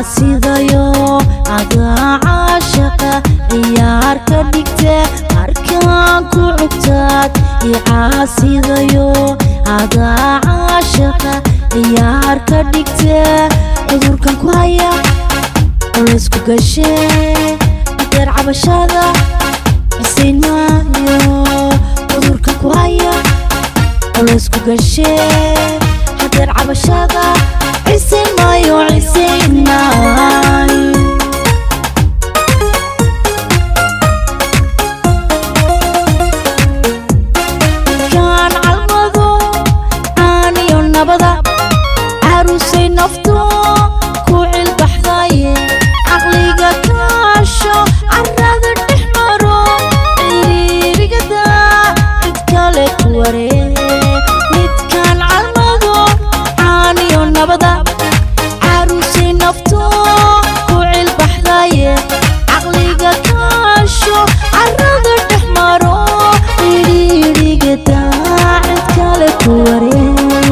caasidayo adaa caashaqa ciyaar ka dhigte markaan ku cugtaad i caasidayo adaa caashaqa ciyaar ka dhigte cudurkan ku haya culaysku gashee adeer cabashada cisayn maayo cudurkan ku haya culaysku gashee hadeer cabashada cisayn maayo cisayn maayo kaan calmado caaniyo nabada carusay nafto ku cilbaxdaye caqliga kaasho carada dhex maro ciriirigada cid kale ku waree midkaan calmado caaniyo nabada carusay nafto ku cilbaxdaye caqliga kaasho carada dhex maro ciriirigada cid kale ku waree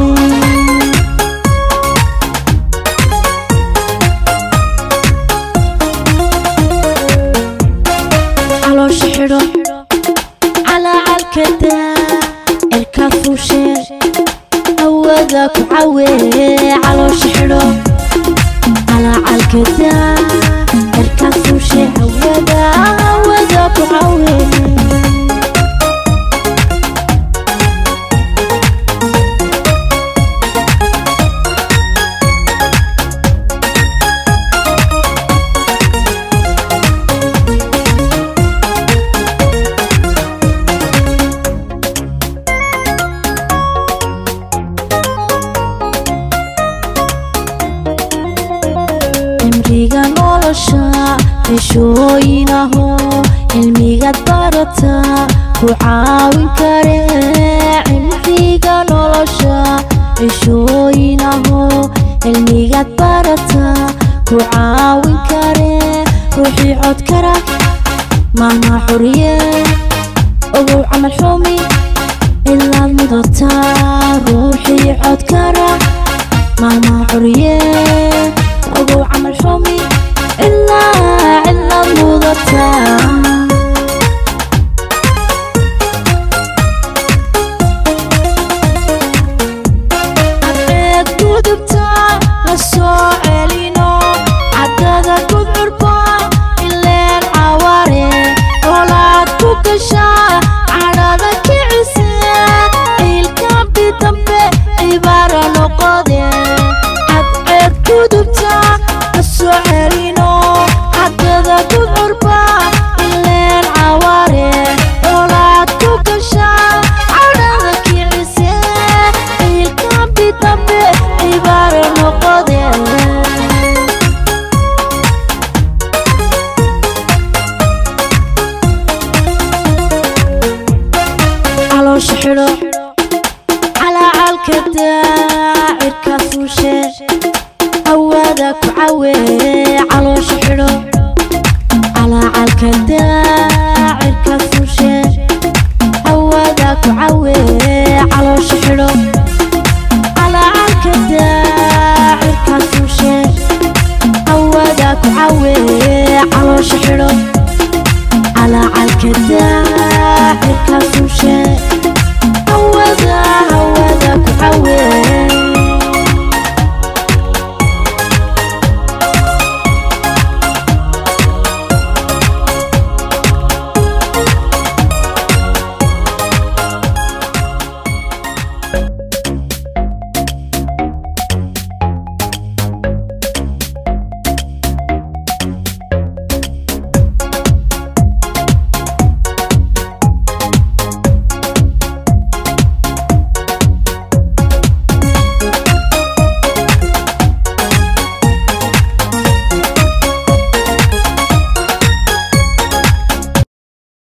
caloosha xidho calacalkada cirka fuushe hawada ku cawe caloosha xidho calacalkada cirka fuushe hawada hawada ku cawe cimriga nolosha cishooyinaho cilmigaad barata ku caawin kare cimriga nolosha cishooyinaho cilmigaad barata ku caawin kare ruuxii cod kara maama xuriye ogow camal xumi ilaad mudataa ruuxii cod kara maama xuriye ogow camal xumi ilaa cilaad mudataa adeed gudubta la soo celino caddada gudcurba ileen caware olaad ku gasha cadhada kicise ciilkambi dambe cibaara noqode cadceed gudubta la soo celino caddada gudcurba ileen caware olaad ku gasha cadhada kicise ciilkambi dambe cibaara noqode caloosha xidho calacalka daacirka fuushe hawada ku cawe caloosha xidho calacalka daacirka fuushe hawada ku cawe caloosha xidho calacalka daacirka fuushe hawada ku cawe caloosha xidho calacalka daacirka fuushe hawada